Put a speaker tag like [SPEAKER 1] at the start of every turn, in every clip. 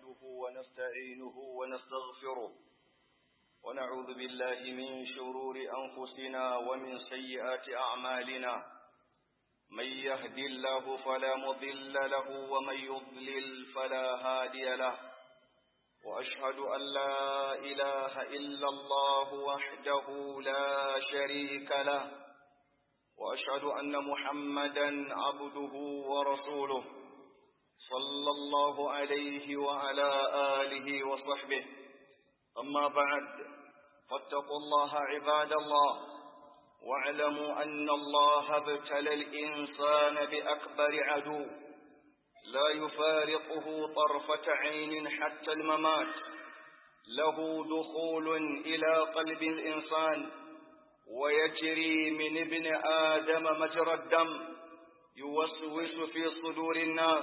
[SPEAKER 1] نحمده ونستعينه ونستغفره ونعوذ بالله من شرور أنفسنا ومن سيئات أعمالنا من يهد الله فلا مضل له ومن يضلل فلا هادي له وأشهد أن لا إله إلا الله وحده لا شريك له وأشهد أن محمدا عبده ورسوله صلى الله عليه وعلى آله وصحبه أما بعد فاتقوا الله عباد الله واعلموا أن الله ابتلى الإنسان بأكبر عدو لا يفارقه طرفة عين حتى الممات له دخول إلى قلب الإنسان ويجري من ابن آدم مجرى الدم يوسوس في صدور الناس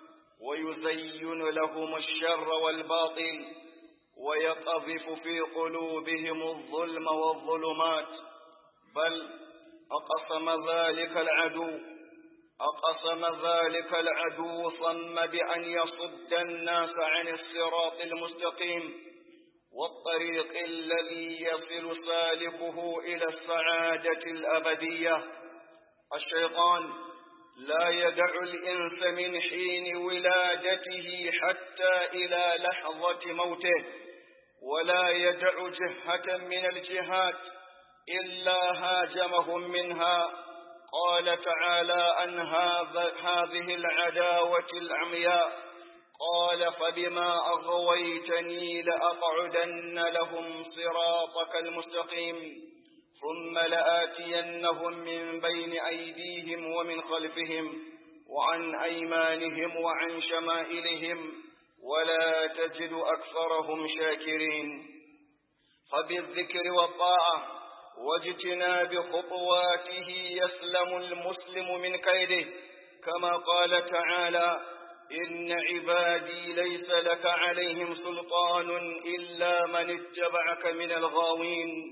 [SPEAKER 1] ويزين لهم الشر والباطل ويقذف في قلوبهم الظلم والظلمات بل أقسم ذلك العدو أقسم ذلك العدو صم بأن يصد الناس عن الصراط المستقيم والطريق الذي يصل سالكه إلى السعادة الأبدية الشيطان لا يدع الإنس من حين ولادته حتى إلى لحظة موته ولا يدع جهة من الجهات إلا هاجمهم منها قال تعالى عن هذه العداوة العمياء قال فبما أغويتني لأقعدن لهم صراطك المستقيم ثم لآتينهم من بين أيديهم ومن خلفهم وعن أيمانهم وعن شمائلهم ولا تجد أكثرهم شاكرين فبالذكر والطاعة واجتناب خطواته يسلم المسلم من كيده كما قال تعالى إن عبادي ليس لك عليهم سلطان إلا من اتبعك من الغاوين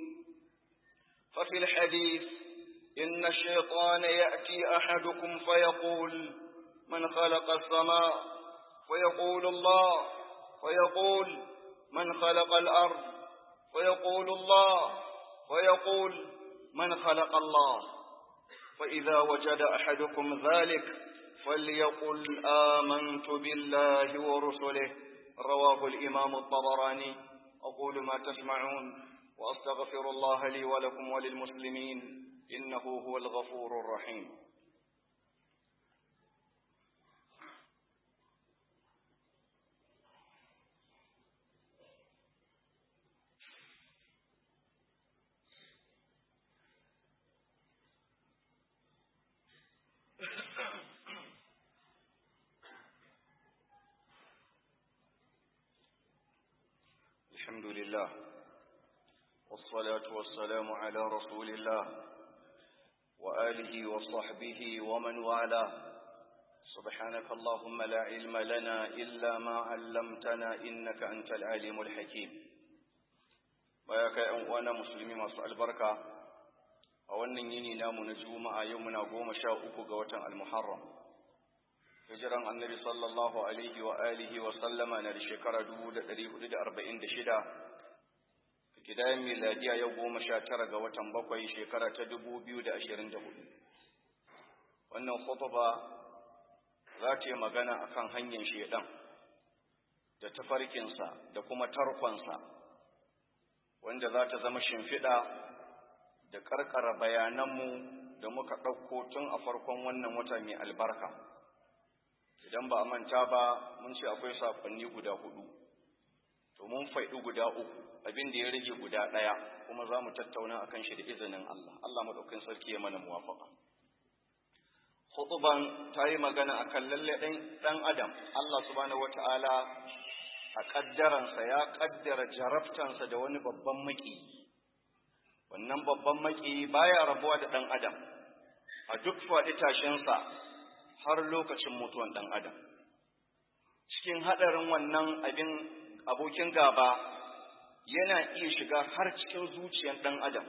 [SPEAKER 1] ففي الحديث إن الشيطان يأتي أحدكم فيقول من خلق السماء فيقول الله فيقول من خلق الأرض فيقول الله ويقول من خلق الله فإذا وجد أحدكم ذلك فليقل آمنت بالله ورسله رواه الإمام الطبراني أقول ما تسمعون وأستغفر الله لي ولكم وللمسلمين إنه هو الغفور الرحيم الحمد لله والصلاة والسلام على رسول الله وآله وصحبه ومن والاه سبحانك اللهم لا علم لنا إلا ما علمتنا إنك أنت العليم الحكيم بياك وانا مسلمين masu albarka a wannan yini namu na juma'a yau muna goma sha uku ga watan al-muharram hijiran annabi sallallahu alaihi wa alihi wa sallama na da shekara 1446 kidayen miladiya yau goma sha tara ga watan bakwai shekara ta 2024 wannan khutba za ta yi magana akan hanyar shedan da tafarkinsa da kuma tarkonsa wanda za ta zama shimfiɗa da ƙarƙara bayananmu da muka ɗauko tun a farkon wannan wata mai albarka idan ba a manta ba mun ce akwai sakonni guda hudu to mun faɗi guda uku abin da ya rage guda ɗaya kuma za mu tattauna a kan shi da izinin Allah Allah maɗaukin sarki ya mana muwafaka hutuban ta yi magana a kan lalle ɗan adam Allah subhanahu wata'ala a ƙaddaransa ya ƙaddara jarabtansa da wani babban maƙi wannan babban maƙi baya rabuwa da ɗan adam a duk faɗi tashinsa har lokacin mutuwan ɗan adam cikin haɗarin wannan abin abokin gaba yana iya shiga har cikin zuciyar ɗan adam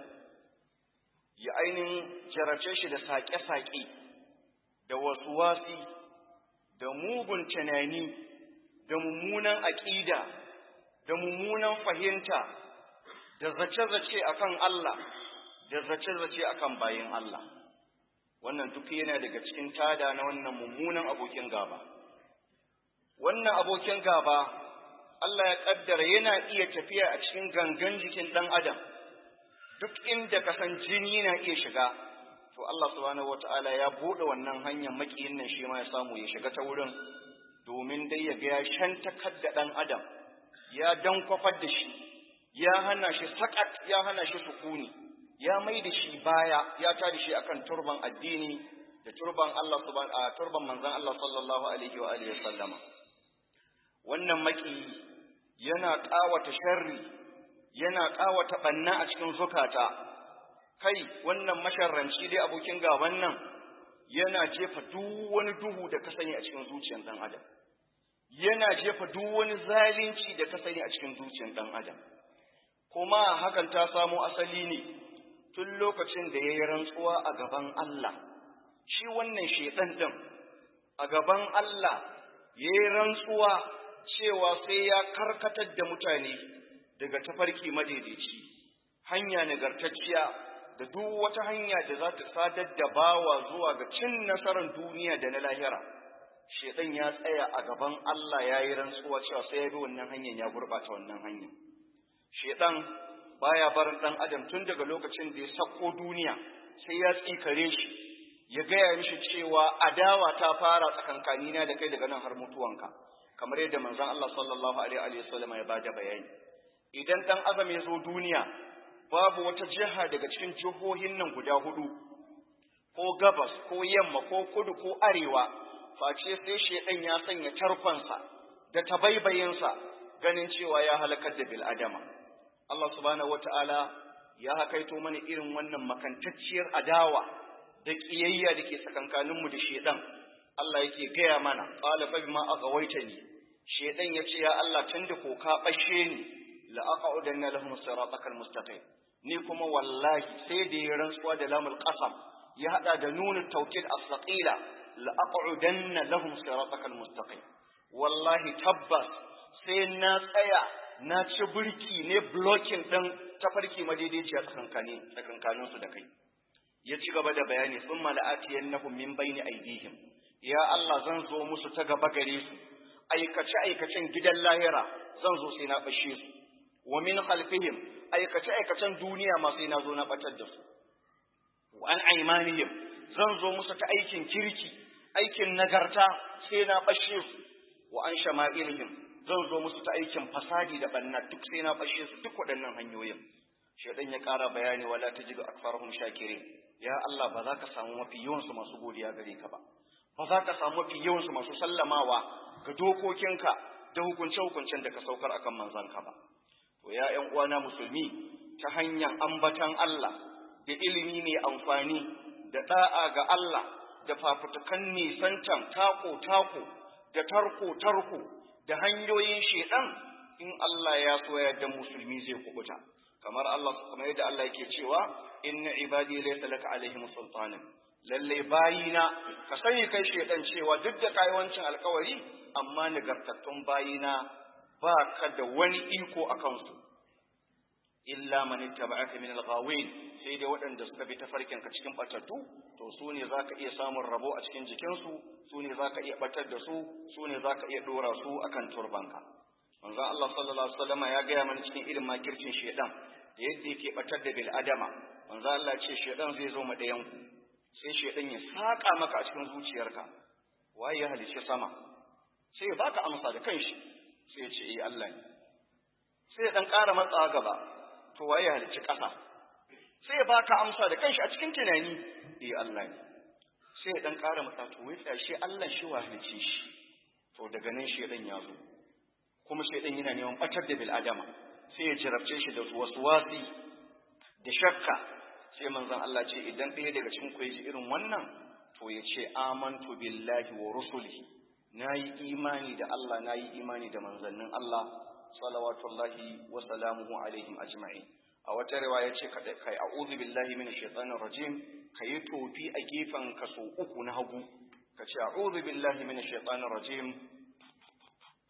[SPEAKER 1] ya ainihin jarace shi da saƙe-saƙe da wasu wasi da mugun tunani da mummunan aƙida da mummunan fahimta da zace-zace akan Allah da zace-zace akan bayin Allah wannan duk yana daga cikin tada na wannan mummunan abokin gaba wannan abokin gaba Allah ya kaddara yana iya tafiya a cikin gangan jikin ɗan adam duk inda kasan jini na iya shiga to Allah subhanahu wata'ala ya buɗe wannan hanyar makiyin nan shi ma ya samu ya shiga ta wurin domin dai ya ga ya shantakar da ɗan adam ya dankwafar da shi ya hana shi sakat ya hana shi sukuni ya mai da shi baya ya tada shi akan turban addini da turban Allah subhanahu turban manzon Allah sallallahu alaihi wa alihi sallama wannan maki yana ƙawata sharri yana ƙawata ɓanna a cikin zukata kai wannan masharranci dai abokin gaban nan yana jefa duk wani duhu da ka sani a cikin zuciyar ɗan adam yana jefa duk wani zalunci da ka sani a cikin zuciyar ɗan adam kuma hakan ta samo asali ne tun lokacin da ya yi rantsuwa a gaban Allah shi wannan shaiɗan ɗin a gaban Allah ya yi rantsuwa cewa sai ya karkatar da mutane daga tafarki madaidaici hanya nagartacciya da duk wata hanya da za ta sadar da bawa zuwa ga cin nasarar duniya da na lahira shedan ya tsaya a gaban Allah ya yi rantsuwa cewa sai ya bi wannan hanyar ya gurɓata wannan hanyar shedan baya barin ɗan adam tun daga lokacin da ya sako duniya sai ya tsikare shi ya gaya mishi cewa adawa ta fara tsakankanina da kai daga nan har mutuwanka kamar yadda manzon Allah sallallahu alaihi wa sallam ya bada bayani idan dan azam ya zo duniya babu wata jiha daga cikin jihohin nan guda hudu ko gabas ko yamma ko kudu ko arewa face sai shedan ya sanya tarkonsa da tabaibayinsa ganin cewa ya halakar da bil'adama Allah subhanahu wata'ala ya hakaito mana irin wannan makantacciyar adawa da kiyayya da ke tsakankaninmu da shedan Allah yake gaya mana qala fa bima aghwaytani shedan yace ya Allah tunda ko ka bashe ni la aq'udanna lahum siratakal mustaqim ni kuma wallahi sai da ya rantsuwa da lamul qasam ya hada da nunut tawkid as-saqila la aq'udanna lahum siratakal mustaqim wallahi tabbas sai na tsaya na ci burki ne blocking din tafarki madaidaiciya tsakankanin tsakankanin su da kai ya ci gaba da bayani thumma la'atiyannahum min bayni aydihim ya Allah zan zo musu ta gaba gare su aikace aikacen gidan lahira zan zo sai na bashe su wa min khalfihim aikace aikacen duniya ma sai na zo na batar da su wa an aymanihim zan zo musu ta aikin kirki aikin nagarta sai na bashe su wa an shama'ilihim zan zo musu ta aikin fasadi da banna duk sai na bashe su duk waɗannan hanyoyin shedan ya ƙara bayani wala tajidu akfarahum shakirin ya Allah ba za ka samu mafi yawansu masu godiya gare ka ba ba za ka samu mafi yawansu masu sallamawa ga dokokinka da hukunce-hukuncen da ka saukar akan manzanka ba. To ya ‘yan uwana musulmi ta hanyar ambatan Allah da ilimi mai amfani da ɗa'a ga Allah da fafutukan nisantan tako-tako da tarko-tarko da hanyoyin shedan in Allah ya so yadda musulmi zai kubuta. Kamar Allah kamar yadda Allah yake cewa inna ibadi laysa laka alaihim sultanin lalle bayina ka sani kai shedan cewa duk da kai wancin alkawari amma nagartattun bayina ba ka da wani iko a kansu illa man ittaba'aka min al-ghawin sai dai waɗanda suka bi tafarkin ka cikin batattu to su ne zaka iya samun rabo a cikin jikinsu su ne zaka iya batar da su su ne zaka iya dora su akan turbanka manzon Allah sallallahu alaihi wasallam ya gaya mana cikin irin makircin shedan da yadda yake batar da bil adama manzon Allah ce shedan zai zo ma ɗayan ku sai shedan ya saka maka a cikin zuciyarka waye ya halice sama sai ya baka amsa da kanshi sai ya ce eh Allah ne sai ya dan ƙara matsawa gaba to waye ya halice ƙasa sai ya baka amsa da kanshi a cikin tunani eh Allah ne sai ya dan ƙara matsa to wai shi Allah shi wa halice shi to daga nan shedan ya zo kuma shedan yana neman batar da bil adama sai ya jarabce shi da wasu wasi da shakka sai manzon Allah ce idan ɗaya daga cikin ku ji irin wannan to ya ce amantu billahi wa rusulihi nayi imani da Allah nayi imani da manzannin Allah salawatullahi wa salamuhu alaihim ajma'in a wata riwaya ce kai a'udhu billahi minash shaitanir rajim kai tofi a gefen ka so uku na hagu ka ce a'udhu billahi minash shaitanir rajim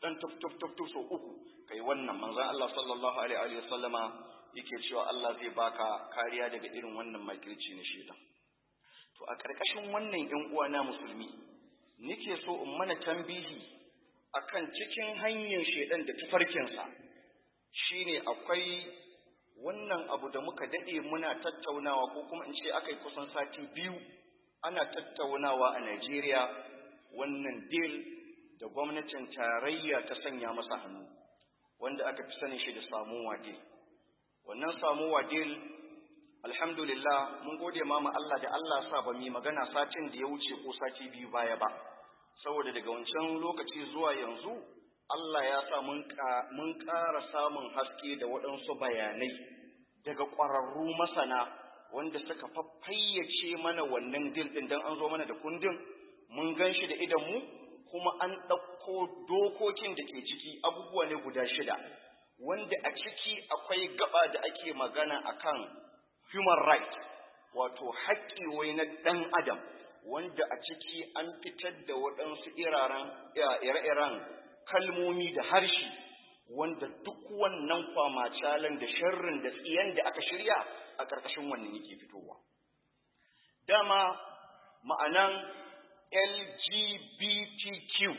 [SPEAKER 1] dan tuf tuf tuf tuf so uku kai wannan manzon Allah sallallahu alaihi wa sallama yake cewa Allah zai baka kariya daga irin wannan makirci na shedan to a ƙarƙashin wannan ƴan uwana musulmi nake so in mana tambihi akan cikin hanyar shedan da tafarkinsa shine akwai wannan abu da muka dade muna tattaunawa ko kuma in ce akai kusan sati biyu ana tattaunawa a Najeriya wannan deal da gwamnatin tarayya ta sanya masa hannu wanda aka fi sanin shi da samuwa deal wannan samuwa deal alhamdulillah mun gode mama Allah da Allah sa ba mu magana satin da ya wuce ko sati biyu baya ba saboda daga wancan lokaci zuwa yanzu Allah ya sa mun ƙara samun haske da waɗansu bayanai daga ƙwararru masana wanda suka fayyace mana wannan dil ɗin don an zo mana da kundin mun gan shi da idanmu kuma an ɗauko dokokin da ke ciki abubuwa ne guda shida wanda a ciki akwai gaba da ake magana akan human right wato haƙƙi wai na ɗan adam wanda a ciki an fitar da waɗansu ire-iren kalmomi da harshe wanda duk wannan kwamacalan da sharrin da tsiyan da aka shirya a ƙarƙashin wannan yake fitowa. Dama ma'anan LGBTQ,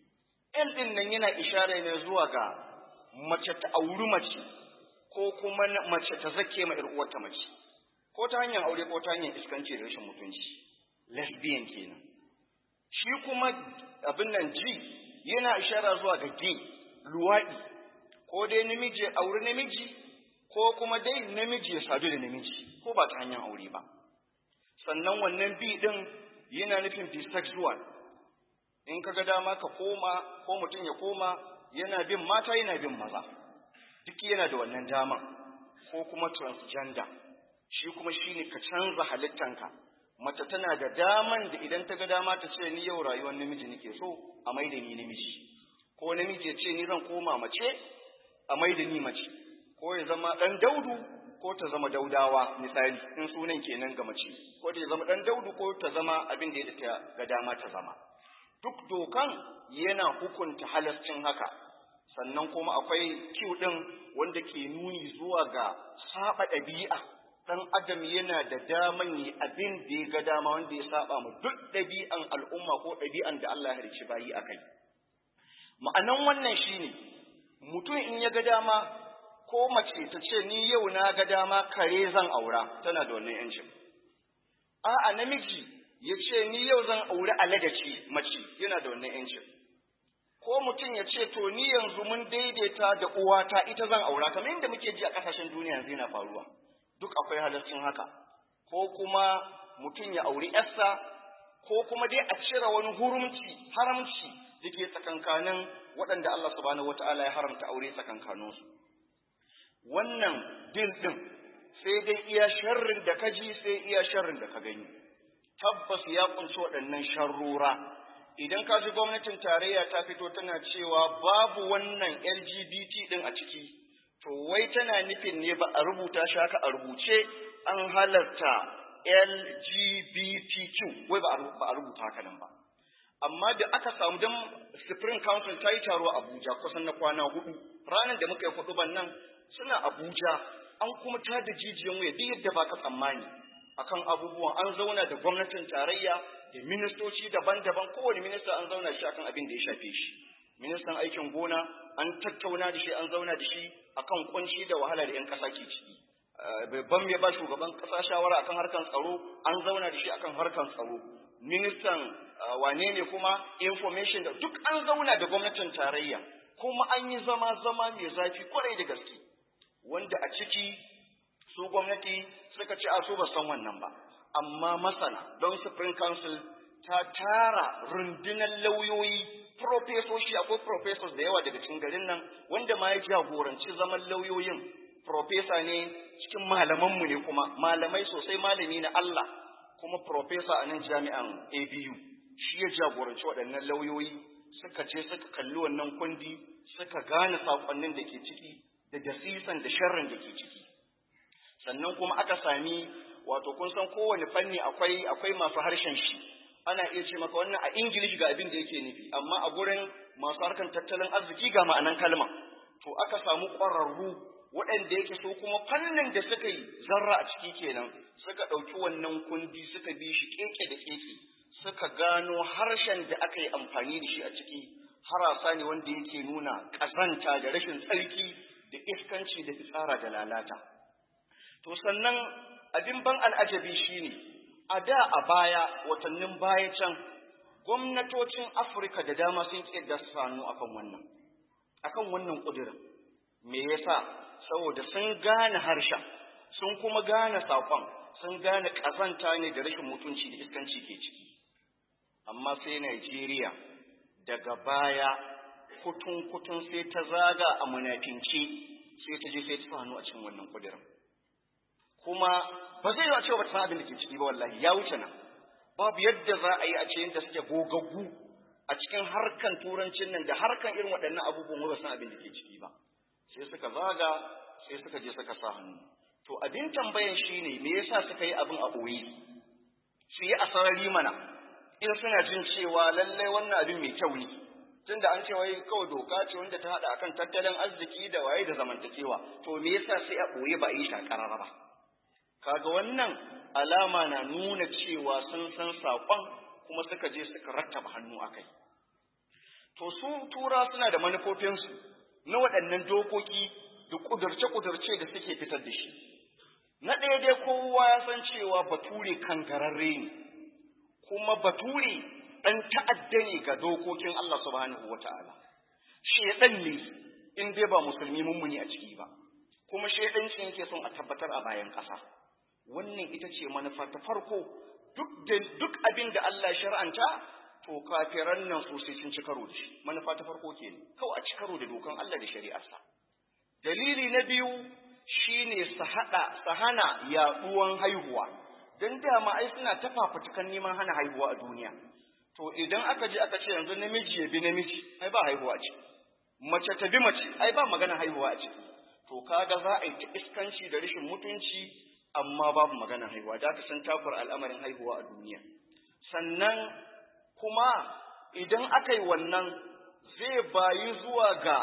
[SPEAKER 1] L ɗin nan yana ishara ne zuwa ga mace ta auri mace ko kuma mace ta zake ma uwarta mace, ko ta hanyar aure ko ta hanyar iskanci da rashin mutunci, lesbian kenan. Shi kuma abin nan G yana ishara zuwa ga gay luwaɗi ko dai namiji ya auri namiji ko kuma dai namiji ya sadu da namiji ko ba ta hanyar aure ba sannan wannan bi din yana nufin bisexual in kaga dama ka koma ko mutum ya koma yana bin mata yana bin maza duk yana da wannan dama ko kuma transgender shi kuma shine ka canza halittanka mace tana da daman da idan ta ga dama ta ce ni yau rayuwar namiji nake so a mai da ni namiji ko namiji ya ce ni zan koma mace a mai da ni mace ko ya zama dan daudu ko ta zama daudawa misali in sunan kenan ga mace ko ta zama dan daudu ko ta zama abin da ya ta ga dama ta zama duk dokan yana hukunta halascin haka sannan kuma akwai kiw din wanda ke nuni zuwa ga saba ɗabi'a dan adam yana da daman yi abin da ya ga dama wanda ya saba mu duk ɗabi'an al'umma ko ɗabi'an da Allah ya halicci bayi a kai. Ma'anan wannan shine mutum in ya ga dama ko mace ta ce ni yau na ga dama kare zan aura tana da wannan yancin. A'a namiji ya ce ni yau zan auri aladaci mace yana da wannan yancin. Ko mutum ya ce to ni yanzu mun daidaita da uwata ita zan aura kamar yadda muke ji a ƙasashen duniya yanzu yana faruwa. duk akwai halarcin haka ko kuma mutum ya auri yarsa ko kuma dai a cire wani hurumci haramci da ke tsakankanin waɗanda Allah subhanahu wata'ala ya haramta aure tsakankaninsu wannan din din sai dai iya sharrin da ka ji sai iya sharrin da ka gani tabbas ya kunshi waɗannan sharrura idan ka ji gwamnatin tarayya ta fito tana cewa babu wannan LGBT din a ciki to wai tana nufin ne ba a rubuta shi haka a rubuce an halarta LGBTQ wai ba a rubuta haka nan ba amma da aka samu don Supreme Council ta yi taro a Abuja kusan na kwana hudu ranar da muka yi hudu nan suna Abuja an kuma ta da jijiyan wuya duk yadda baka tsammani akan abubuwan an zauna da gwamnatin tarayya da ministoci daban-daban kowane minista an zauna shi akan abin da ya shafe shi ministan aikin gona an tattauna da shi an zauna da shi akan kunci da wahala da 'yan ƙasa ke ciki babban mai ba shugaban ƙasa shawara akan harkan tsaro an zauna da shi akan harkan tsaro ministan wane ne kuma information da duk an zauna da gwamnatin tarayya kuma an yi zama zama mai zafi kwarai da gaske wanda a ciki su gwamnati suka ce a su ba san wannan ba amma masana don supreme council ta tara rundunar lauyoyi profesoshi akwai professors da yawa daga cikin garin nan wanda ma ya jagoranci zaman lauyoyin profesa ne cikin malamanmu ne kuma malamai sosai malami na Allah kuma profesa a nan jami'an ABU shi ya jagoranci waɗannan lauyoyi suka je suka kalli wannan kundi suka gane saƙonnin da ke ciki da dasisan da sharrin da ke ciki sannan kuma aka sami wato kun san kowane fanni akwai akwai masu harshen shi ana iya ce maka wannan a English ga abin da yake nufi amma a gurin masu harkan tattalin arziki ga ma'anan kalma to aka samu ƙwararru waɗanda yake so kuma fannin da suka yi zarra a ciki kenan suka ɗauki wannan kundi suka bi shi keke da keke suka gano harshen da aka yi amfani da shi a ciki harasa ne wanda yake nuna ƙazanta da rashin tsarki da iskanci da fitsara da lalata to sannan abin ban al'ajabi shine a da a baya watannin baya can gwamnatocin afirka da dama sun ƙirga sanu akan wannan akan wannan ƙudurin me yasa saboda sun gane harshen sun kuma gane saƙon sun gane ƙazanta ne da rashin mutunci da iskanci ke ciki amma sai Najeriya daga baya kutun kutun sai ta zaga a munafinci sai ta je sai ta hannu a cikin wannan kudirin kuma ba zai yi cewa ba ta san abin da ke ciki ba wallahi ya wuce nan babu yadda za a yi a ce yadda suke gogaggu a cikin harkan turancin nan da harkan irin waɗannan abubuwan ba san abin da ke ciki ba sai suka zaga sai suka je suka sa hannu to abin tambayan shine me yasa suka yi abin a ɓoye su yi asarari mana in suna jin cewa lallai wannan abin mai kyau ne tunda an ce wai kawai doka ce wanda ta haɗa akan tattalin arziki da waye da zamantakewa to me yasa sai a ɓoye ba a yi shakararra ba kaga wannan alama na nuna cewa sun san saƙon kuma suka je suka rattaba hannu a kai to su tura suna da manufofinsu na waɗannan dokoki da ƙudurce-ƙudurce da suke fitar da shi na ɗaya dai kowa ya san cewa bature kangararre ne kuma bature ɗan ta'adda ne ga dokokin Allah subhanahu wata'ala shedan ne in dai ba musulmi mummuni a ciki ba kuma shedanci yake son a tabbatar a bayan ƙasa wannan ita ce manufa ta farko duk da duk abin da Allah shar'anta to kafiran nan su sai sun ci karo da shi manufa ta farko kenan kawai a ci karo da dokan Allah da shari'arsa dalili na biyu shine su hada su hana yaduwan haihuwa dan dama ai suna ta fafutukan neman hana haihuwa a duniya to idan aka je aka ce yanzu namiji ya bi namiji ai ba haihuwa a ciki mace ta bi mace ai ba magana haihuwa a ciki to kaga za a yi ta iskanci da rashin mutunci amma babu magana haihuwa da ka san takur al'amarin haihuwa a duniya sannan kuma idan aka yi wannan zai bayi zuwa ga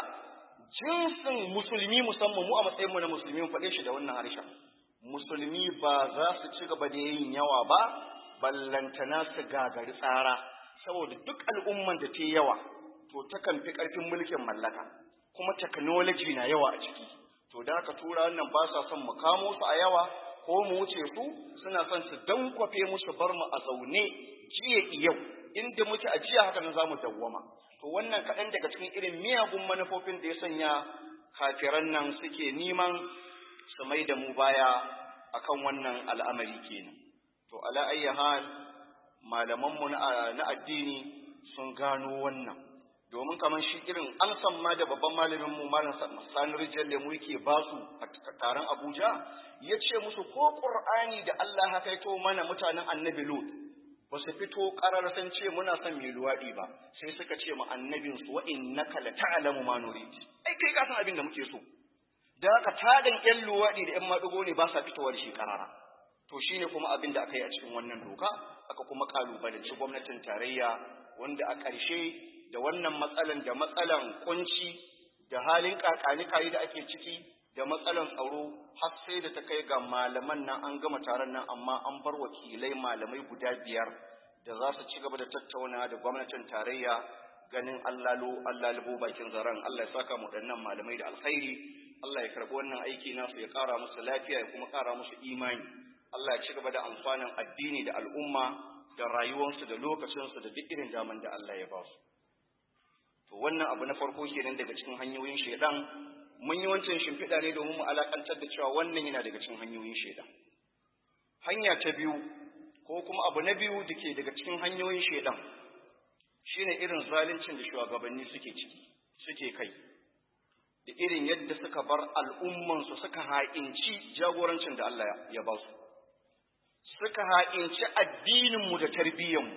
[SPEAKER 1] jinsin musulmi musamman mu a matsayinmu na musulmi mu faɗe shi da wannan harshen musulmi ba za su ci gaba da yin yawa ba ballantana su gagari tsara saboda duk al'umman da ta yawa to takan fi ƙarfin mulkin mallaka kuma technology na yawa a ciki to da aka tura wannan ba sa son mu kamo su a yawa ko mu wuce su suna son su dankwafe musu bar mu a zaune jiya yau inda muke a jiya haka nan za mu dawwama to wannan kaɗan daga cikin irin miyagun manufofin da ya sanya kafiran nan suke neman su mai da mu baya akan wannan al'amari kenan to ala ayyi hal malamanmu na addini sun gano wannan domin kamar shi irin amsan ma da babban malamin mu malam Sani Rijal Lemu yake ba su a taron Abuja ya ce musu ko Qur'ani da Allah haka kaito mana mutanen Annabi Lut ba su fito ƙarar san ce muna son mai luwaɗi ba sai suka ce mu annabin su wa innaka la ta'lamu ma nurid ai kai ka san abin da muke so da haka tadan ƴan luwaɗi da ƴan maɗigo ne ba sa fitowa da shi ƙarara to shine kuma abin da aka yi a cikin wannan doka aka kuma ƙalubalanci gwamnatin tarayya wanda a ƙarshe da wannan matsalan da matsalan kunci da halin kakani da ake ciki da matsalan tsaro har sai da ta kai ga malaman nan an gama taron nan amma an bar wakilai malamai guda biyar da za su ci gaba da tattauna da gwamnatin tarayya ganin allalo allalibo bakin zaren Allah ya saka mu dannan malamai da alkhairi Allah ya karbi wannan aiki nasu ya kara musu lafiya ya kuma kara musu imani Allah ya ci gaba da amfanin addini da al'umma da rayuwarsu da lokacinsu da duk irin daman da Allah ya ba su to wannan abu na farko kenan daga cikin hanyoyin shaidan mun yi wancan shimfiɗa ne domin mu alakantar da cewa wannan yana daga cikin hanyoyin shaidan hanya ta biyu ko kuma abu na biyu da ke daga cikin hanyoyin shaidan shine irin zaluncin da shugabanni suke ciki suke kai da irin yadda suka bar al'ummansu suka ha'inci jagorancin da Allah ya ba su suka ha'inci addininmu da tarbiyyanmu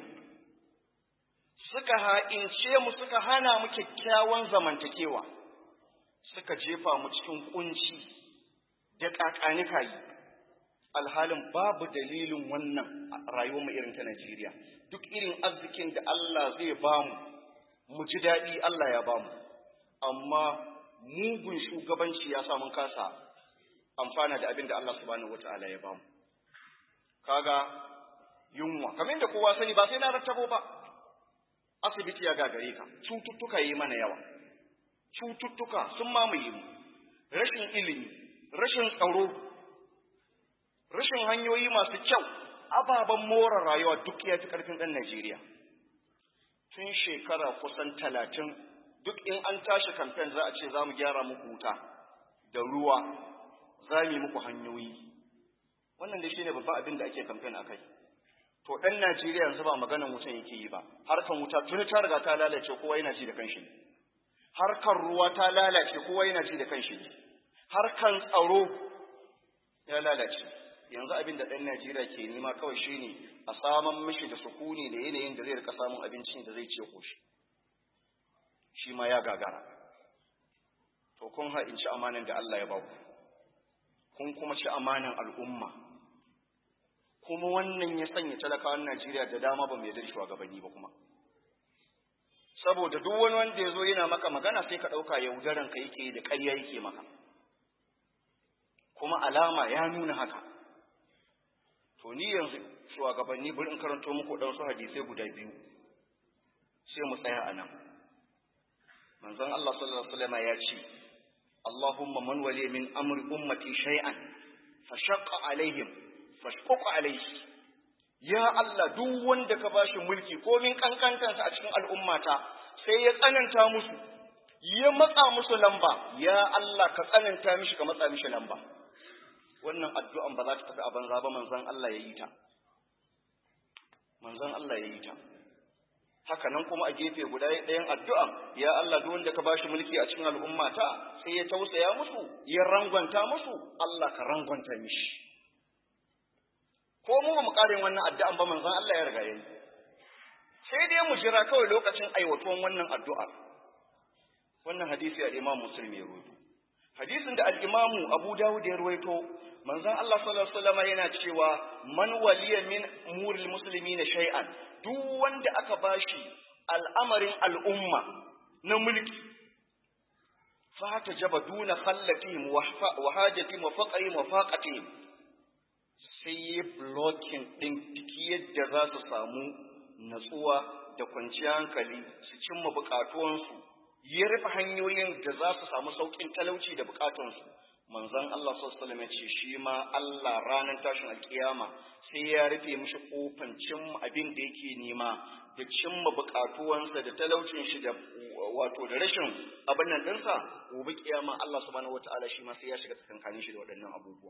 [SPEAKER 1] suka ha'ince mu suka hana mu kyakkyawan zamantakewa suka jefa mu cikin kunci da kakanikayi alhalin babu dalilin wannan rayuwar mu irin ta Najeriya duk irin arzikin da Allah zai bamu mu ji daɗi Allah ya bamu amma mugun shugabanci ya sa mun kasa amfana da abin da Allah subhanahu wata'ala ya bamu kaga yunwa kamar yadda kowa sani ba sai na rattabo ba asibiti ya gagare ka cututtuka yi mana yawa cututtuka sun mamaye mu rashin ilimi rashin tsaro rashin hanyoyi masu kyau ababen more rayuwa duk ya fi ƙarfin ɗan Najeriya tun shekara kusan talatin duk in an tashi kamfen za a ce za mu gyara muku wuta da ruwa za mu yi muku hanyoyi wannan da shi ne babban abin da ake kamfen a kai to ɗan Najeriya yanzu ba maganan wutan yake yi ba harkan wuta tuni ta riga ta lalace kowa yana ji da kanshi ne harkar ruwa ta lalace kowa yana ji da kanshi ne harkan tsaro ya lalace yanzu abin da ɗan Najeriya ke nema kawai shine a saman mishi da sukuni da yanayin da zai rika samun abincin da zai ce koshi shi ma ya gagara to kun ha'inci amanan da Allah ya ba ku kun kuma ci amanan al'umma kuma wannan ya sanya talakawan Najeriya da dama ba mai yarda shugabanni ba kuma saboda duk wani wanda ya zo yana maka magana sai ka ɗauka yaudaran ka yake da ƙarya yake maka kuma alama ya nuna haka to ni yanzu shugabanni bari in karanto muku ɗan su hadisai guda biyu sai mu tsaya a nan manzon Allah sallallahu alaihi wasallam ya ce Allahumma man wali min amri ummati shay'an fashaqqa alaihim fashquq alaihi ya Allah duk wanda ka bashi mulki ko min kankantansa a cikin al'ummata sai ya tsananta musu ya matsa musu lamba ya Allah ka tsananta mishi ka matsa mishi lamba wannan addu'an ba za ta tafi a banza ba manzon Allah ya yi ta manzon Allah ya yi ta haka nan kuma a gefe guda ɗayan addu'an ya Allah duk wanda ka bashi mulki a cikin al'ummata sai ya tausaya musu ya rangwanta musu Allah ka rangwanta mishi ko mu ba mu ƙarin wannan addu'an ba manzon Allah ya riga yayi sai dai mu jira kawai lokacin aiwatuwan wannan addu'a wannan hadisi al-Imam Muslim ya rawaito hadisin da al-Imam Abu Dawud ya rawaito manzon Allah sallallahu alaihi wasallam yana cewa man waliya min umuril muslimina shay'an duk wanda aka bashi al'amarin al'umma na mulki fa ta jaba duna khallatihim wa hajatihim wa faqrihim wa faqatihim sai yi blocking din duk yadda za su samu natsuwa da kwanciyar hankali su cimma bukatuwansu ya rufe hanyoyin da za su samu sauƙin talauci da bukatunsu manzon Allah sallallahu alaihi ya ce shi ma Allah ranar tashin alkiyama sai ya rufe mishi kofan cimma abin da yake nema da cimma bukatuwansa da talaucin shi da wato da rashin abin nan dinsa gobe kiyama Allah subhanahu wataala shi ma sai ya shiga tsakankanin shi da waɗannan abubuwan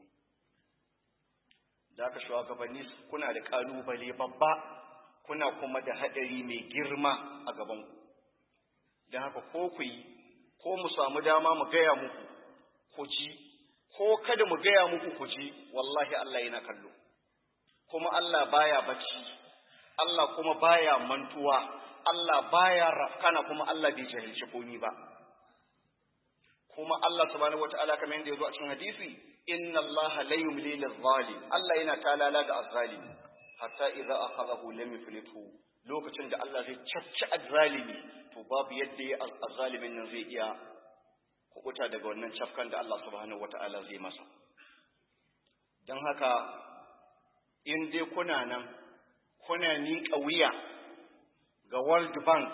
[SPEAKER 1] da aka shugabanni kuna da kalubale babba kuna kuma da hadari mai girma a gaban ku don haka ko ku yi ko mu samu dama mu gaya muku ku ji ko kada mu gaya muku ku ji wallahi Allah yana kallo kuma Allah baya bacci Allah kuma baya mantuwa Allah baya rafkana kuma Allah bai jahilci komi ba kuma Allah subhanahu wataala kamar yadda yazo a cikin hadisi inna Allah la yumli lil-zalim Allah yana talala ga azzalim hatta idza akhadahu lam yuflithu lokacin da Allah zai cacci azzalimi to babu yadda ya azzalimin nan zai iya kubuta daga wannan cafkan da Allah subhanahu wata'ala zai masa don haka in dai kuna nan kuna miƙa wuya ga World Bank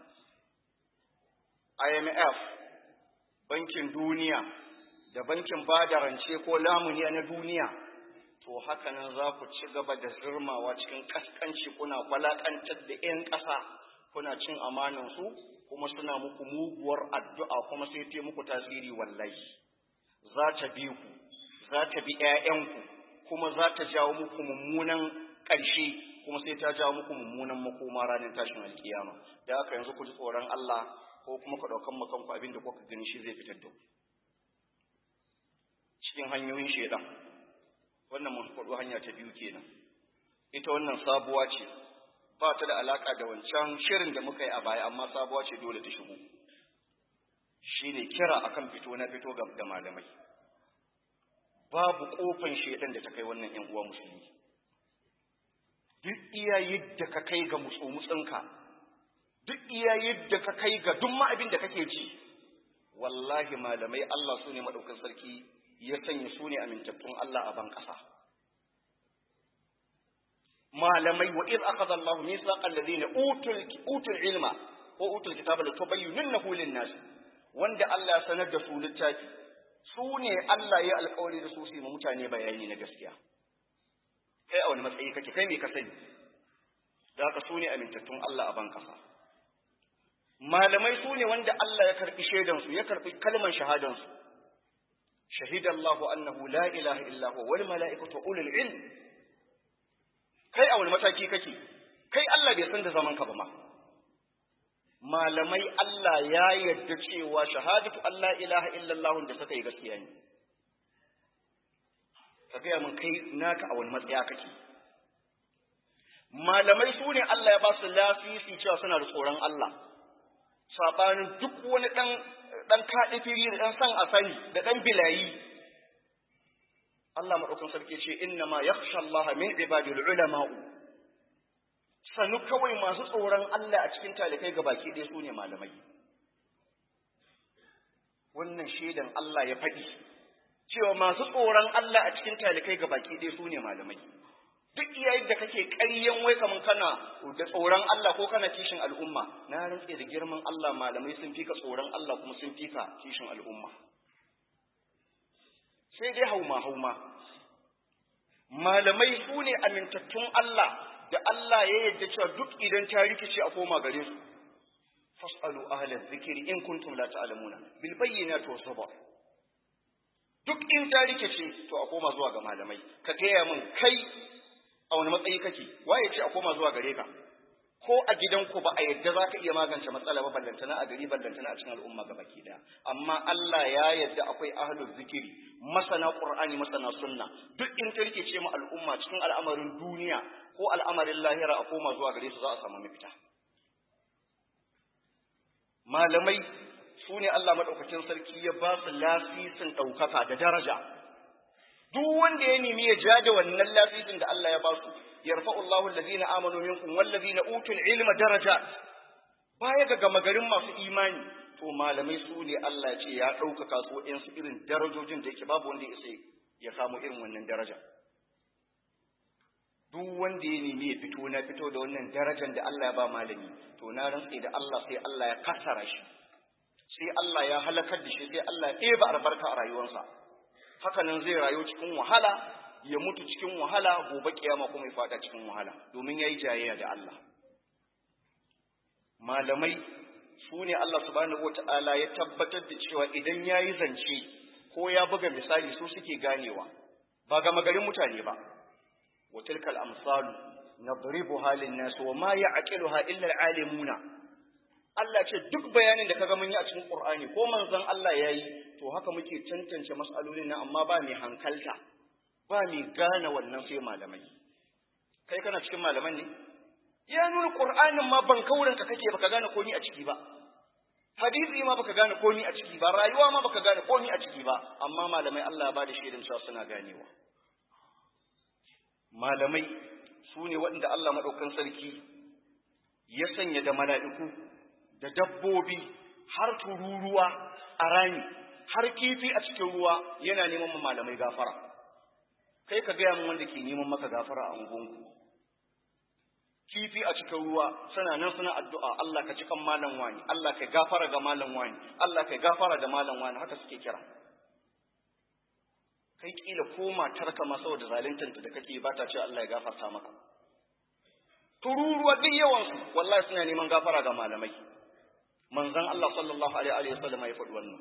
[SPEAKER 1] IMF bankin duniya da bankin bada rance ko lamuniya na duniya to haka nan za ku ci gaba da zirmawa cikin kaskanci kuna kwalakantar da 'yan ƙasa kuna cin amanansu kuma suna muku muguwar addu'a kuma sai ta muku tasiri wallahi za ta bi ku za ta bi ‘ya'yanku kuma za ta jawo muku mummunan ƙarshe kuma sai ta jawo muku mummunan makoma ranar tashin alkiyama da haka yanzu ku ji tsoron Allah ko kuma ku ɗaukan makanku abin da kuka gani shi zai fitar da ku cikin hanyoyin shaidan wannan mun faɗo hanya ta biyu kenan ita wannan sabuwa ce ba ta da alaka da wancan shirin da muka yi a baya amma sabuwa ce dole ta shigo shine kira akan fito na fito ga da malamai babu kofan shedan da ta kai wannan yan uwa musulmi duk iya yadda ka kai ga mutsumutsinka duk iya yadda ka kai ga duk ma abin da kake ci wallahi malamai Allah su ne maɗaukin sarki ya sanya su ne amintattun Allah a ban ƙasa malamai wa iz akhadha Allahu mithaqa alladhina utul utul ilma ko utul kitaba la tubayyinunnahu lin-nas wanda Allah ya sanar da su littafi su ne Allah ya alƙawari da su su ma mutane bayani na gaskiya kai a wani matsayi kake kai me ka sani da haka su ne amintattun Allah a ban ƙasa malamai su ne wanda Allah ya karɓi shaidansu ya karɓi kalmar shahadansu shahida Allah annahu la ilaha illa huwa wal mala'ikatu ulul ilm kai a wani mataki kake kai Allah bai san da zaman ka ba ma malamai Allah ya yarda cewa shahadatu Allah ilaha illallah da suka yi gaskiya ne ka gaya mun kai naka a wani matsaya kake malamai su ne Allah ya ba su lafisi cewa suna da tsoron Allah sabanin duk wani ɗan ɗan kaɗi fili da ɗan san a sani da ɗan bilayi Allah maɗaukan sarki ce inna ma yakhsha Allah min ibadil ulama'u sanu kawai masu tsoron Allah a cikin talikai ga baki ɗaya su ne malamai wannan shaidan Allah ya faɗi cewa masu tsoron Allah a cikin talikai ga baki ɗaya su ne malamai duk iyayen da kake ƙaryen wai kaman kana da tsoron Allah ko kana kishin al'umma na rantse da girman Allah malamai sun fika tsoron Allah kuma sun fika kishin al'umma sai dai hauma hauma malamai su ne amintattun Allah da Allah ya yarda cewa duk idan ta rikice a koma gare su fasalu ahla dhikri in kuntum la ta'lamuna bil bayyinati was sabr duk in ta rikice to a koma zuwa ga malamai ka gaya min kai a wani matsayi kake waye ce a koma zuwa gare ka ko a gidanku ba a yadda za ka iya magance matsala ba ballantana a gari ballantana a cikin al'umma ga baki daya amma Allah ya yadda akwai ahlul zikiri masana qur'ani masana sunna duk in ta rike ce mu al'umma cikin al'amarin duniya ko al'amarin lahira a koma zuwa gare su za a samu mafita malamai su ne Allah madaukakin sarki ya ba su lasisin ɗaukaka da daraja duk wanda ya nemi ya ja da wannan lafifin da Allah ya ba su yarfa'u Allahu allazina amanu minkum wallazina utul ilma darajat baya ga gama garin masu imani to malamai su ne Allah ya ce ya ɗaukaka su in su irin darajojin da yake babu wanda ya ya samu irin wannan daraja duk wanda ya nemi ya fito na fito da wannan darajar da Allah ya ba malami to na rantse da Allah sai Allah ya kasara shi sai Allah ya halakar da shi sai Allah ya ɗeba albarka a rayuwarsa hakanan zai rayu cikin wahala ya mutu cikin wahala gobe kiyama kuma ya fada cikin wahala domin yayi jayayya da Allah malamai su ne Allah subhanahu wata'ala ya tabbatar da cewa idan yayi zance ko ya buga misali su suke ganewa ba ga magarin mutane ba wa tilkal amsalu nadribuha lin-nas wa ma ya'qiluha illa al-alimuna Allah ce duk bayanin da kaga mun yi a cikin Qur'ani ko manzon Allah yayi to haka muke tantance mas'alolin nan amma ba mai hankalta ba mai gane wannan sai malamai kai kana cikin malaman ne ya nuna Qur'anin ma ban kaurin ka kake baka gane komai a ciki ba hadisi ma baka gane komai a ciki ba rayuwa ma baka gane komai a ciki ba amma malamai Allah ya bada shaidan cewa suna ganewa malamai su ne waɗanda Allah maɗaukan sarki ya sanya da mala'iku da dabbobi har tururuwa a rami har kifi a cikin ruwa yana neman ma malamai gafara kai ka gaya min wanda ke neman maka gafara a ungunku kifi a cikin ruwa suna nan suna addu'a Allah ka cikan malam wani Allah ka gafara ga malam wani Allah ka gafara da malam wani haka suke kira kai kila ko matarka ma saboda zaluntanta da kake ba ta ce Allah ya gafarta maka tururuwa duk yawansu wallahi suna neman gafara ga malamai manzon Allah sallallahu alaihi wa sallam ya faɗi wannan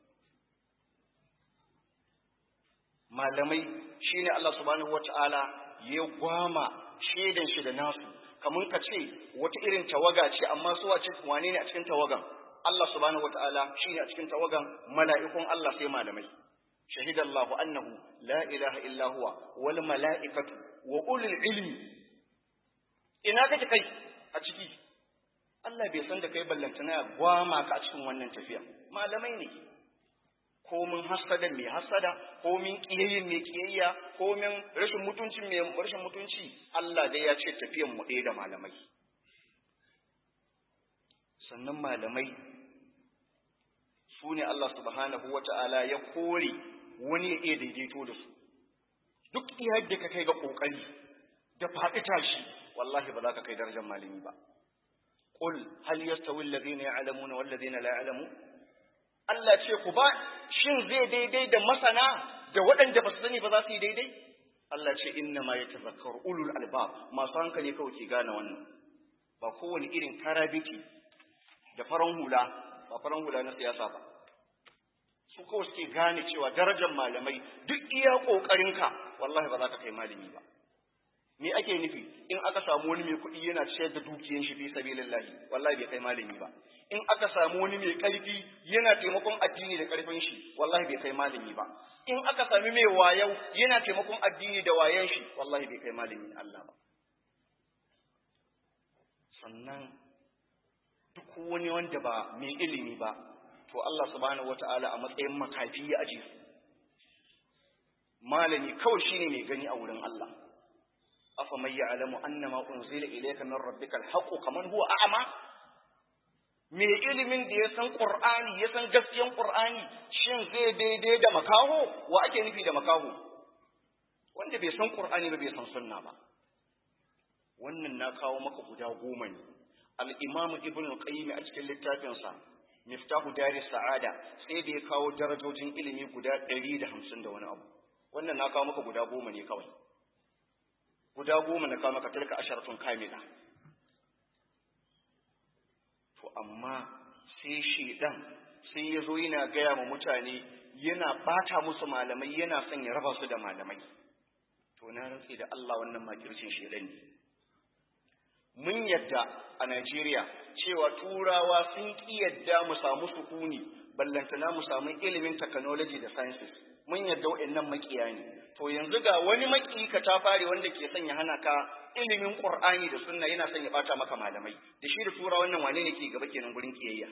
[SPEAKER 1] malamai shine Allah subhanahu wataala ya gwama shedan shi da nasu kamar ka ce wata irin tawaga ce amma su wace wane ne a cikin tawagan Allah subhanahu wataala shine a cikin tawagan mala'ikun Allah sai malamai shahida Allah annahu la ilaha illa huwa wal mala'ikatu wa ulul ilmi ina kake kai a ciki Allah bai san da kai ballantana ya gwama ka a cikin wannan tafiya malamai ne ko min hasada mai hasada ko min kiyayyin mai kiyayya ko min rashin mutunci mai rashin mutunci Allah dai ya ce tafiyan mu ɗaya da malamai sannan malamai su ne Allah subhanahu wa ta'ala ya kore wani ya iya daidaito da su duk iya da ka kai ga ƙoƙari da faɗi tashi wallahi ba za ka kai darajar malami ba qul hal yastawi alladhina ya'lamuna wal ladhina la ya'lamun Allah ce ku ba shin zai daidai da masana da waɗanda ba su sani ba za su yi daidai Allah ce inna ma yatazakkaru ulul albab masu hankali kawai ke gane wannan ba kowane irin karabiti da faran hula ba faran hula na siyasa ba su kawai suke gane cewa darajar malamai duk iya ƙoƙarinka wallahi ba za ka kai malami ba me ake nufi in aka samu wani mai kuɗi yana ciyar da dukiyan shi fi sabilillahi wallahi bai kai malami ba in aka samu wani mai ƙarfi yana taimakon addini da ƙarfin shi wallahi bai kai malami ba in aka sami mai wayau yana taimakon addini da wayan shi wallahi bai kai malami Allah ba sannan duk wani wanda ba mai ilimi ba to Allah subhanahu wata'ala a matsayin makafi ya aje su malami kawai shine mai gani a wurin Allah afa may ya'lamu annama unzila ilayka min rabbikal haqqu kaman huwa a'ma mai ilimin da ya san qur'ani ya san gaskiyan qur'ani shin zai daidai da makaho wa ake nufi da makaho wanda bai san qur'ani ba bai san sunna ba wannan na kawo maka guda goma ne al-imam ibn qayyim a cikin littafinsa miftahu dari sa'ada sai da ya kawo darajojin ilimi guda ɗari da hamsin da wani abu wannan na kawo maka guda goma ne kawai guda goma na kawo maka tilka asharatun kamila to amma sai shedan sai ya zo yana gaya ma mutane yana bata musu malamai yana son ya raba su da malamai to na rantse da Allah wannan makircin shedan ne mun yadda a Najeriya cewa turawa sun ƙi yadda mu samu sukuni ballantana mu samu ilimin technology da sciences mun yadda waɗannan makiya ne to yanzu ga wani maki ka ta fare wanda ke son ya hana ka ilimin Qur'ani da sunna yana son ya bata maka malamai da shi da tura wannan wane ne ke gaba kenan gurin kiyayya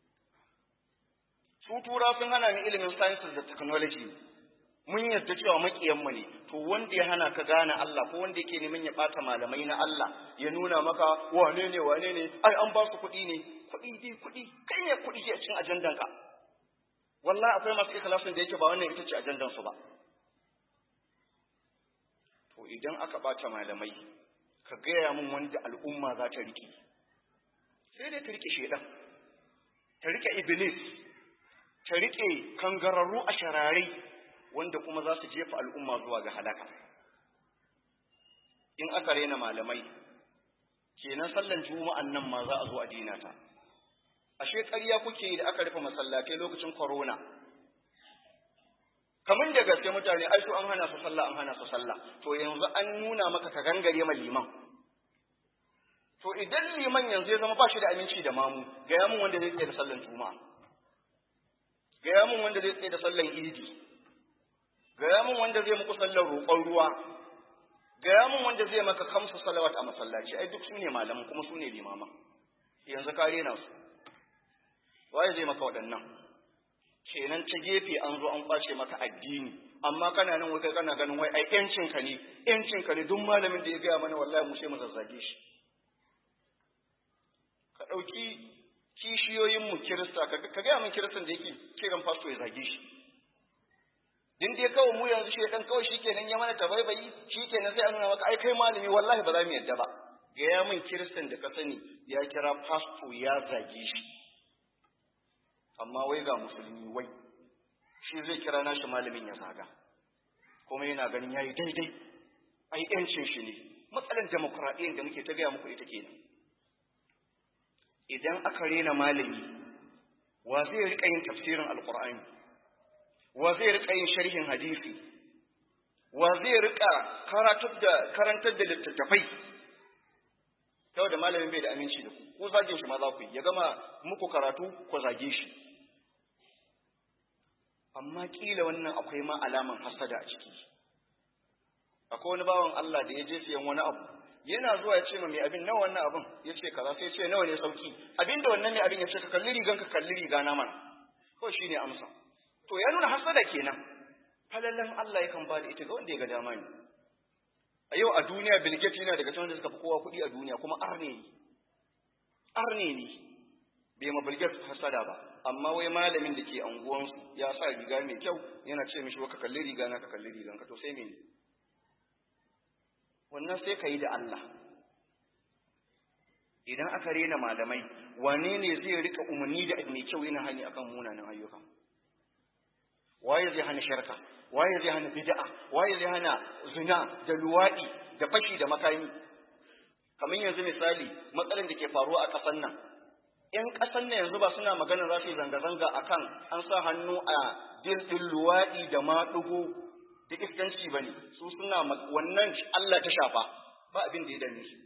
[SPEAKER 1] su tura sun hana ni ilimin sciences da technology mun yarda cewa makiyanmu ne to wanda ya hana ka gane Allah ko wanda yake neman ya bata malamai na Allah ya nuna maka wane ne wane ne ai an ba su kuɗi ne kuɗi dai kuɗi kai ne kuɗi ke cikin ajandan ka wallahi akwai masu ikhlasin da yake ba wannan ita ce ajandan su ba to idan aka bata malamai ka gaya min wanda al'umma za ta rike sai dai ta rike shedan ta rike iblis ta rike kangararru a shararai wanda kuma za su jefa al'umma zuwa ga halaka. In aka rena malamai, kenan sallan juma'an nan ma za a zo a dina ta. Ashe ƙarya kuke yi da aka rufe masallatai lokacin korona. Kamun da gaske mutane, ai su an hana su sallah, an hana su sallah. To yanzu an nuna maka ka gangare ma liman. To idan liman yanzu ya zama ba shi da aminci da mamu, gaya mun wanda zai tsaye da sallan juma'a. Gaya mun wanda zai tsaye da sallan idi. gaya mun wanda zai muku sallar roƙon ruwa gaya mun wanda zai maka kamsu salawat a masallaci ai duk su ne malaman kuma su ne limaman yanzu ka rena su waye zai maka waɗannan kenan ta gefe an zo an kwace maka addini amma kana nan wai kana ganin wai ai yancin ka ne yancin ka ne duk malamin da ya gaya mana wallahi mu sai mu zazzage shi ka ɗauki kishiyoyin mu kirista ka gaya min kiristan da yake kiran fasto ya zage shi din dai kawai mu yanzu shi dan kawai shikenan ya mana tabaibayi shikenan sai an nuna maka ai kai malami wallahi ba za mu yadda ba ga ya min kiristan da ka sani ya kira pastor ya zage shi amma wai ga musulmi wai shi zai kira nashi malamin ya zaga kuma yana ganin yayi daidai ai yancin shi ne matsalar demokradiyyar da muke ta gaya muku ita kenan idan aka rena malami wa zai rika yin tafsirin alqur'ani wa zai rika yin sharhin hadisi wa zai rika karantar da karantar da littattafai kawai da malamin bai da aminci da ku ko zagin shi ma za ku yi ya gama muku karatu ko zage shi amma kila wannan akwai ma alaman hasada a ciki akwai wani bawan Allah da ya je siyan wani abu yana zuwa ya ce ma mai abin nawa wannan abin ya ce kaza sai ya ce nawa ne sauki abinda wannan mai abin ya ce ka kalli rigan ka kalli riga na mana ko shine amsa to ya nuna hasada kenan falalan Allah yakan ba da ita ga wanda ya ga dama ne a yau a duniya Bill Gates yana daga cikin wanda suka fi kowa kuɗi a duniya kuma arne ne arne ne bai ma bilgate hasada ba amma wai malamin da ke anguwansu ya sa riga mai kyau yana ce mishi ka kalli riga na ka kalli rigan ka to sai me wannan sai ka yi da Allah idan aka rena malamai wane ne zai rika umarni da mai kyau yana hani akan munanan ayyuka waye zai hana sharka waye zai hana bid'a waye zai hana zina da luwadi da fashi da makami kamar yanzu misali matsalar da ke faruwa a ƙasar nan ‘yan ƙasar nan yanzu ba suna magana za su yi zanga-zanga a kan an sa hannu a dildin luwaɗi da maɗugo da iskanci ba ne su suna wannan Allah ta shafa ba abin da ya dame su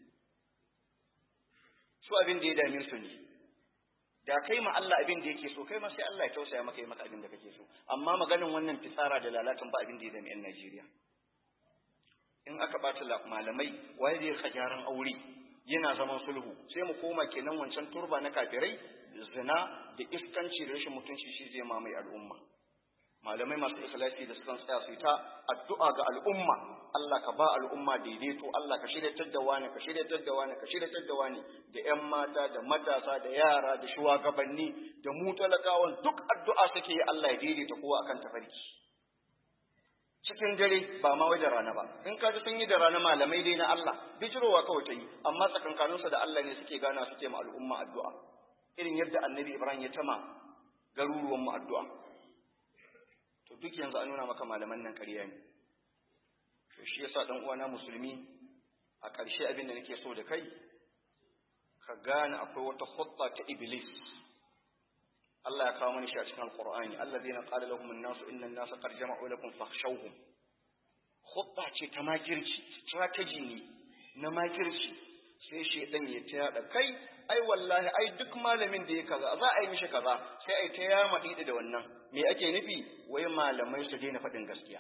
[SPEAKER 1] su abin da ya dame su ne da kai ma Allah abin da yake so kai ma sai Allah ya tausaya maka yi maka abin da kake so amma maganin wannan fitsara da lalatan ba abin da ya dame 'yan Najeriya in aka ɓata malamai waye zai ka gyaran aure yana zaman sulhu sai mu koma kenan wancan turba na kafirai zina da iskanci da rashin mutunci shi zai mamaye al'umma malamai masu ikhlasi da sukan tsaya su ta addu'a ga al'umma Allah ka ba al'umma daidaito Allah ka shiryatar da wani ka shiryatar da wani ka shiryatar da wani da ƴan mata da matasa da yara da shugabanni da mu talakawan duk addu'a suke yi Allah ya daidaita kowa akan tafarki cikin dare ba ma wajen rana ba in ka ji sun yi da rana malamai dai na Allah bijirowa kawai ta yi amma tsakankaninsa da Allah ne suke gana suke ma al'umma addu'a irin yadda annabi Ibrahim ya tama garuruwan mu addu'a to duk yanzu an nuna maka malaman nan ƙarya ne to shi yasa dan uwana musulmi a ƙarshe abin da nake so da kai ka gane akwai wata khutta ta iblis Allah ya kawo mana shi a cikin Alƙur'ani allazina qala lahum an-nasu inna an-nasa qad jama'u lakum fakhshawhum khutta ce ta makirci strategy ne na makirci sai shedan ya ta yada kai ai wallahi ai duk malamin da ya kaza za a yi mishi kaza sai ai ta yama da wannan me ake nufi wai malamai su daina faɗin gaskiya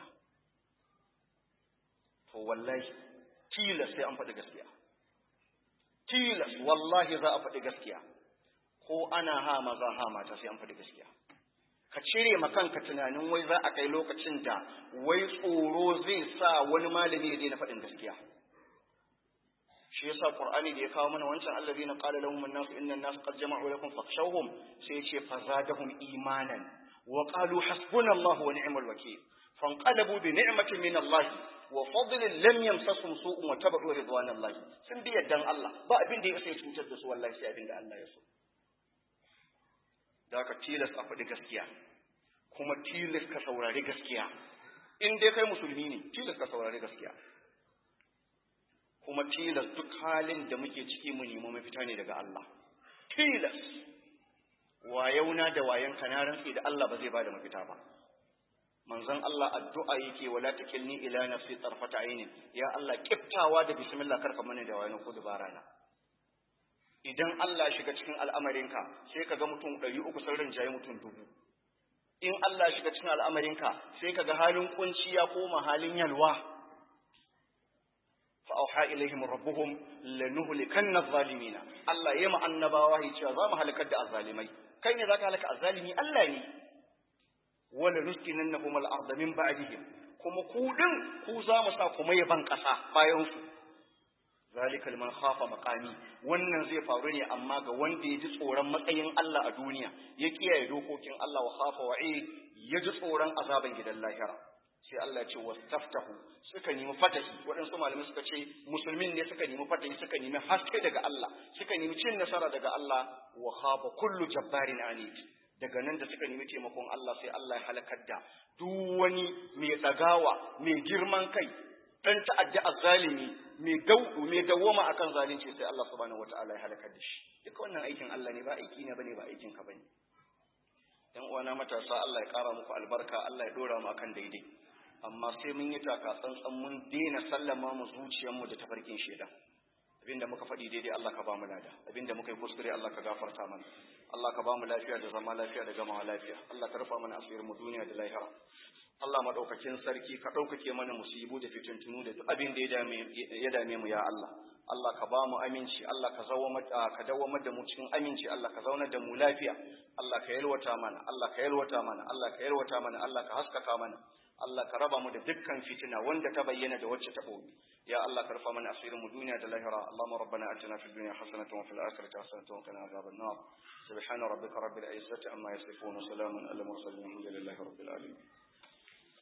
[SPEAKER 1] to wallahi tilas sai an faɗi gaskiya tilas wallahi za a faɗi gaskiya ko ana ha maza ha mata sai an faɗi gaskiya ka cire ma kanka tunanin wai za a kai lokacin da wai tsoro zai sa wani malami ya daina faɗin gaskiya shi yasa qur'ani da ya kawo mana wancan allazina qala lahum an-nasu inna an-nasa qad jama'u lakum fakhshawhum sai ce fazadahum imanan wa qalu hasbunallahu wa ni'mal wakeel fanqalabu bi ni'matin min Allah wa fadlin lam yamsasum su'un wa tabu ridwanallahi sun bi yaddan Allah ba abin da ya sai cutar da su wallahi sai abin da Allah ya so da ka tilas a faɗi gaskiya kuma tilas ka saurari gaskiya in dai kai musulmi ne tilas ka saurari gaskiya kuma tilas duk halin da muke ciki mu nemi mafita ne daga Allah tilas wayauna da wayan na rantsi da Allah ba zai bada mafita ba manzon Allah addu'a yake wala takilni ila nafsi tarfata ainin ya Allah kiftawa da bismillah karka mana da wayan ko dubara na idan Allah shiga cikin al'amarinka sai ka ga mutum ɗari uku sun rinjaye mutum dubu in Allah shiga cikin al'amarinka sai ka ga halin kunci ya koma halin yalwa fa'auha ilaihim rabbuhum lanuhlikanna adh-dhalimina Allah yayi mu annabawa ya cewa za mu halakar da azzalimai kai ne zaka halaka azzalimi Allah ne wala nuskinannahum al-ardh min ba'dihim kuma ku din ku za mu sa kuma yaban kasa bayan su zalika liman khafa maqami wannan zai faru ne amma ga wanda ya ji tsoron matsayin Allah a duniya ya kiyaye dokokin Allah wa khafa wa'id ya ji tsoron azaban gidan lahira sai Allah ya ce wastaftahu suka nemi fatahi waɗansu malamai suka ce musulmin ne suka nemi fatahi suka nemi haske daga Allah suka nemi cin nasara daga Allah wa khaba kullu jabbarin anid daga nan da suka nemi taimakon Allah sai Allah ya halakar da duk wani mai dagawa mai girman kai dan ta'adda azzalimi mai dau mai dawoma akan zalunci sai Allah subhanahu wataala ya halakar da shi duka wannan aikin Allah ne ba aiki ne bane ba aikin ka bane yan uwana matasa Allah ya kara muku albarka Allah ya dora mu akan daidai amma sai mun yi taka tsantsan mun daina sallama mu zuciyarmu da tafarkin shedan abinda muka faɗi daidai Allah ka ba mu lada abinda muka yi kuskure Allah ka gafarta mana Allah ka ba mu lafiya da zama lafiya da gamawa lafiya Allah ka rufa mana asirin mu duniya da lahira Allah madaukakin sarki ka ɗaukake mana musibu da fitintunu da duk abin da ya dame mu ya Allah Allah ka ba mu aminci Allah ka ka dawamar da mu cikin aminci Allah ka zaunar da mu lafiya Allah ka yalwata mana Allah ka yalwata mana Allah ka yalwata mana Allah ka haskaka mana Allah ka raba mu da dukkan fitina wanda ta bayyana da wacce ta boye ya Allah ka rufa mana asirin mu duniya da lahira Allahumma rabbana atina fid dunya hasanatan wa fil akhirati hasanatan wa qina adhaban nar subhana rabbika rabbil izzati amma yasifun wa salamun alal mursalin alhamdulillahi rabbil alamin